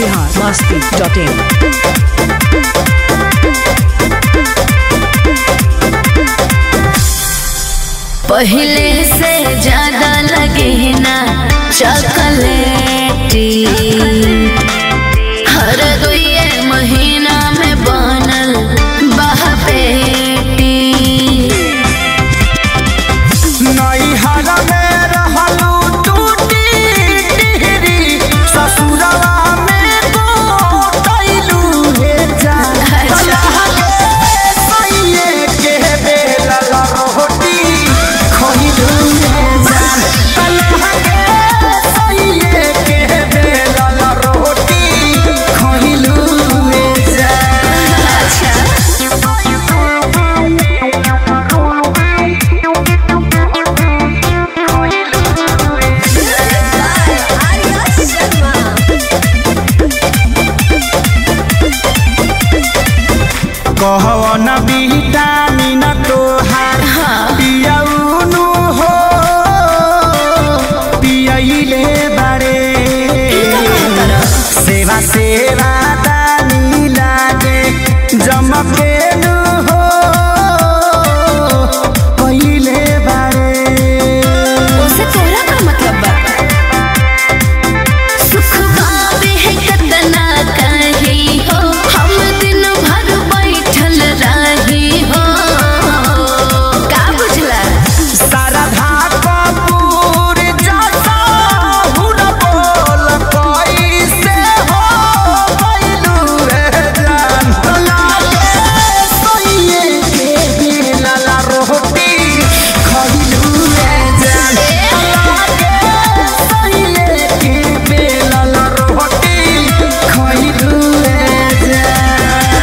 Bihar Masti dot in पहले से ज्यादा लगे ना चॉकलेटी हर दुए महीना में बनल बहपेटी नैहर में रहलू टूटी टिहरी ससुरवा में गोटैलू हे जान अच्छा। सैये के बेलल रोटी खइलू हे जान तलहा के सैये के बेलल रोटी खइलू हे जान कहवन विटामिन तोहार पियौनु हो पियैले बारे सेवा सेवा दानी लागे जमकेनु हो पहिले बारे उसे तोरा का मतलब बा सुख पावे है कतना कही हो हम दिन भर बैठल रही हो का बुझला शारदा कपूर जैसा हुन बोल कैसे हो गइलू रे जान लागे सैये के बेलल रोटी खइलू रे जान लागे सैये के बेलल रोटी खइलू रे जान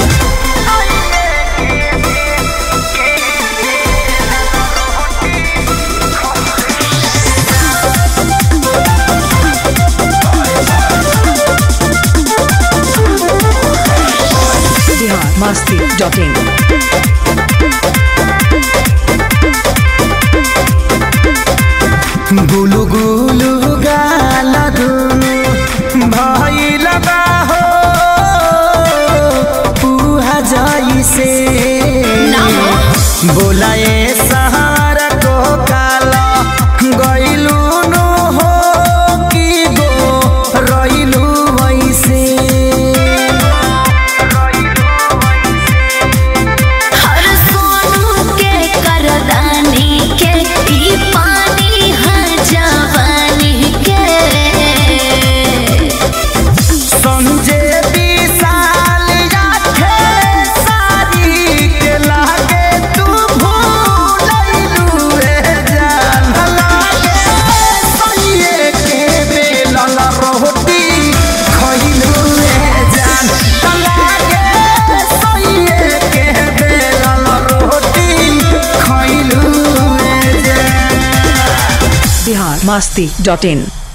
बिहार मस्ती डॉट इन गुलु गुलु गाल दुनु भइल बा हो पुहा जइसे ना हो। बोलाए सहार को काल गइलु नु हो कि गो रइलु वैसे हर सोनू के करदानी के ई पानी है जवानी के संजय विशाल आखे सारी के लागे तू भूलैलू रे जान लागे सैये के बेलल रोटी खइलू रे जान लागे सैये के बेलल रोटी खइलू रे जान बिहार मस्ती डॉट इन